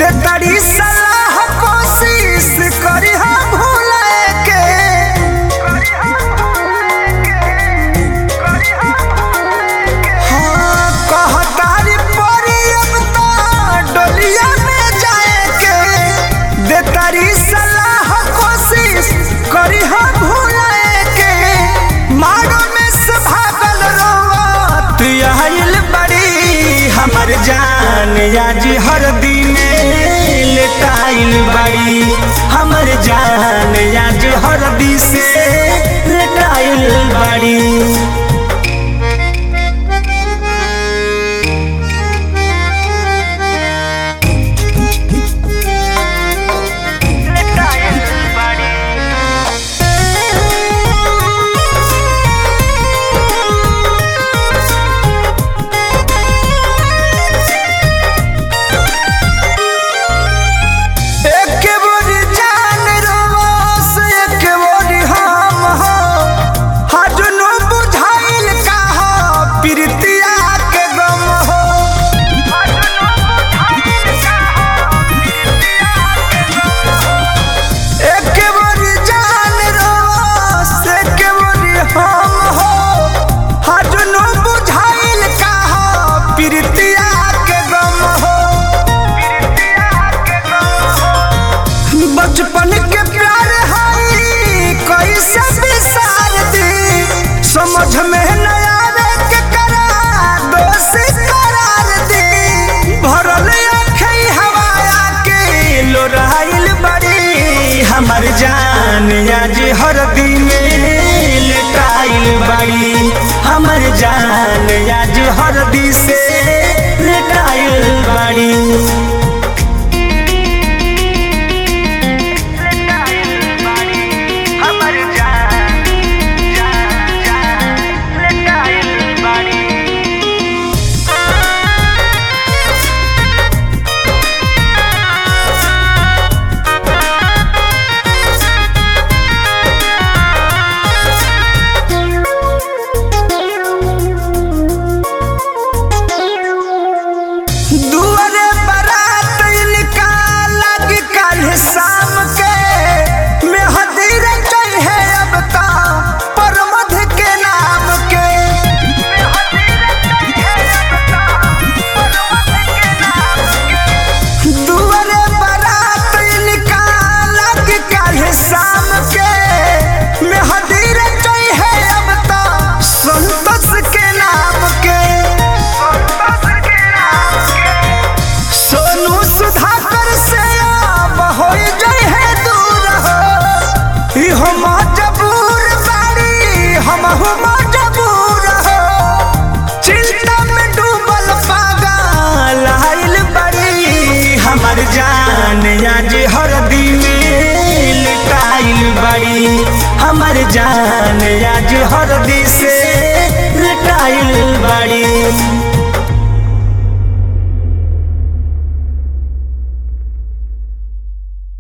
दे तारी सलाह कोशिश करी हम भूले के हाँ कहतारी परी अब तो डोलिया में जाए के दे तारी सलाह कोशिश करी हम भूले के मारो में से भागल रोवत आइल बड़ी हमर जान आज हर दिन लेटाइल बड़ी हमर जान आज हर दिन से लेटाइल बड़ी एक बोरी जान रोवस एक बोरी हम हो हजनो बुझाइल का हो प्रीतिया के गम हो एक बोरी जान रोवस एक बोरी हम हो हजनो बुझाइल का हो प्रीतिया के गम हो बचपन के प्यार हई कैसे बिसार दी समझ में न आवे के करा दोषी करार दी भरल अखई हवाया के लोराइल बड़ी हमर जान आज हर दिन लेटाइल बड़ी हमर जान आज हर दिन से लेटाइल बड़ी दुआरे बारात इनका लग कल शाम के मेहदी रचई है अब ता परमध के नाम के दुआरे बारात इनका लग कल शाम के मेहदी रचई है अब ता संतोष के नाम के सोनू सुधाकर से अब हो जाए है दूर हो ई हम मजबूर बाड़ी हम हो मजबूर हो चिंता में डूबल पागल आइल बड़ी हमर जान आज हर दिन लुटाइल बड़ी हमर जान आज हर दिन से